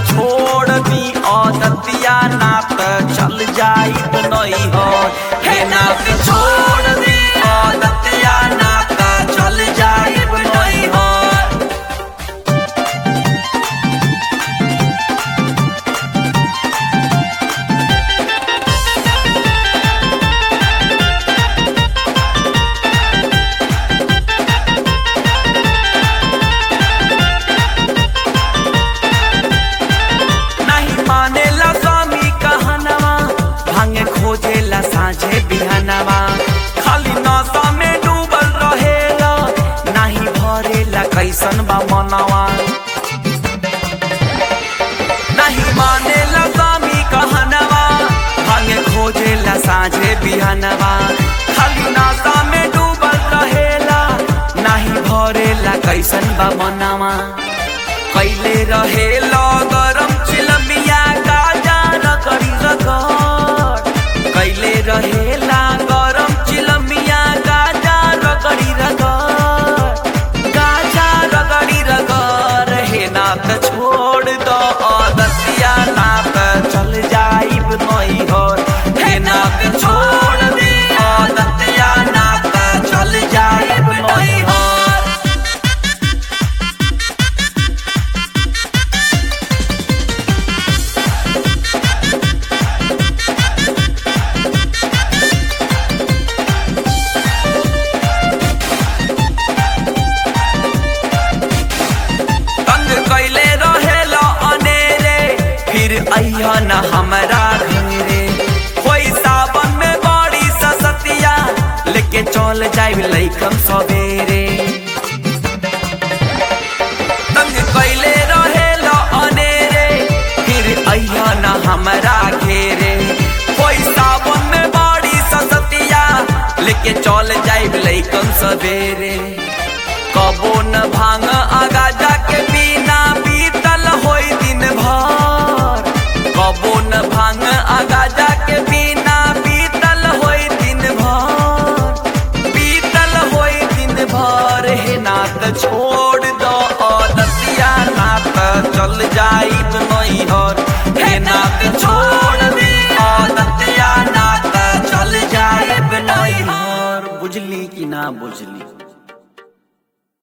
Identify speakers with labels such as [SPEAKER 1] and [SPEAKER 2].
[SPEAKER 1] छोड़ दी औदतिया नात चल जाई नहीं हो हे नात छोड़ दी औदतिया नात चल जाई नहीं हो नहीं मानेला स्वामी कहनवा भांगे खोजेला साझे बिहनवा खाली नशा में डूबल रहेला नहीं भरेला कैसन बा मनवा नहीं मानेला स्वामी कहनवा भांगे खोजेला साझे बिहनवा खाली नशा में डूबल रहेला नहीं भरेला कैसन बा मनवा कैले रहे गरम चिलमिया गाजा रगड़ी रगड़ कैले रहे गरम चिलमिया गाजा रगड़ी रगड़ गाजा रगड़ी रगड़ हे नात छोड़ दो दसिया नात चल जाइब नहीं हो हे नात छोड़ दे दतिया नात चल जाइब नहीं हो तंग कैले रहेला अनेरे फिर अइहा न हमरा घेरे कोई सावन में बड़ी ससतिया लेके चल जाइब लइकम सवेरे तंग कैले रहेला अनेरे फिर अइहा न हमरा घेरे कोई सावन में बड़ी ससतिया लेके चल जाइब लइकम सवेरे कबो न भांग आगा जाके बिना बीतल होई दिन भर कबो न भांग आगा जाके बिना बीतल होई दिन भर बीतल होई दिन भर हे नात छोड़ दो दतिया नात चल जाइब नहीं हर हे नात छोड़ दे दतिया नात चल जाइब नहीं हर बुझली कि ना बुझली